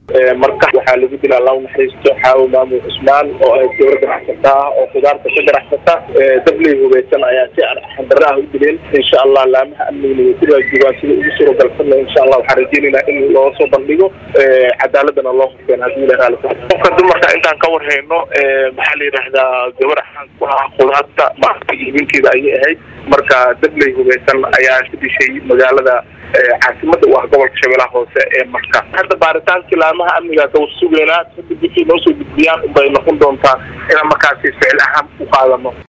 marka waxaa lagu dilaa law naxariisto xaawo maamul cusmaan oo ay dowla ganacsata ah oo khudaarta ka ganacsata dabley hubeysan ayaa si xandara ah u dileen insha allah laamaha amnigna way ku raajoogaan sida ugu suuragalsanna insha allah waxaan rajeynaynaa in loo soo bandhigo cadaaladana loo hufeen haddii la raali qofka dumarka intaan ka warhayno maxaa la yidhaahdaa gabar ahaan ku ah khudaarta maarka iibinteeda ayay ahayd marka dabley hubeysan ayaa ka dishay magaalada caasimada u ah gobolka shabeellaha hoose ee marka hadda baaritaankii laamaha amniga ka sugeynaa kadib wixii noo soo gudbiyaan unbay noqon doontaa inaan markaasi ficil ahaan u qaadano